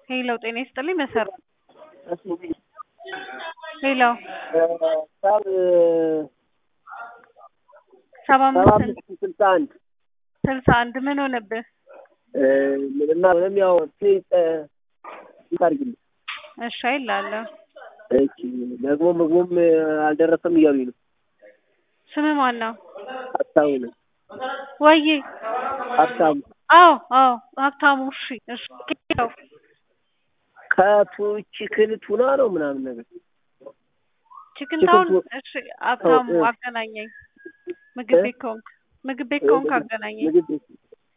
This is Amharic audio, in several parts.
ሄሎ ጤና ይስጥልኝ መሰረት ሄሎ ሰባ አምስት ስልሳ አንድ ስልሳ አንድ ምን ሆነብህ? እና ምንም ያው ታርግልኝ እሺ አይላለሁ። እሺ ደግሞ ምግቡም አልደረሰም እያሉኝ ነው። ስምህ ማን ነው? ሀብታሙ ነው። ወይዬ ሀብታሙ አዎ አዎ ሀብታሙ እሺ እሺ ነው ከቱ ቺክን ቱና ነው ምናምን ነገር ቺክን ቺክን ታውን ቱ- እሺ ሀብታሙ እ- አገናኘኝ ምግብ ቤት ከሆንክ ምግብ ቤት ከሆንክ አገናኘኝ ምግብ ቤት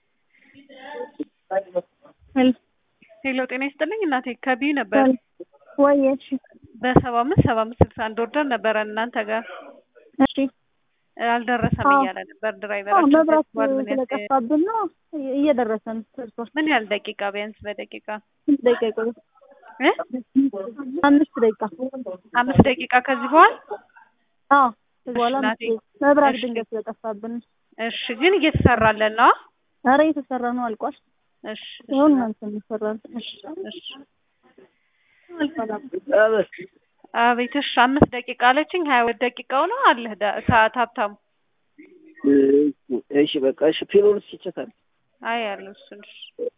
ሄሎ ጤና ይስጥልኝ እናቴ ከቢዩ ነበር ወይ እሺ በሰባ አምስት ሰባ አምስት ስልሳ አንድ ወርደር ነበረ እናንተ ጋር እሺ አልደረሰም አዎ። እያለ ነበር አዎ ድራይቨራችን መብራት ተስቧል ምን ያህል ስለጠፋብን ነው እየደረሰ ነው ደርሷል ምን ያህል ደቂቃ ቢያንስ በደቂቃ ስንት ደቂቃ ይቆያል እ አምስት ደቂቃ አምስት ደቂቃ ከዚህ በኋላ አዎ ከዚህ በኋላ እሺ፣ አምስት ናቴ። ደቂቃ መብራት እሺ። ድንገት ስለጠፋብን እሺ ግን እየተሰራለን ነው ኧረ እየተሰራ ነው አልቋል እሺ እሺ ይሁን እናንተ የሚሰራ ነው እሺ እሺ አበስ አቤት እሺ አምስት ደቂቃ አለችኝ ሀያ ሁለት ደቂቃው ነው አለህ ዳ- ሰዓት ሀብታሙ እሺ በቃ እሺ ፊልሙን እስኪ ቼክ አድርግ አይ ያለው እሱን እሺ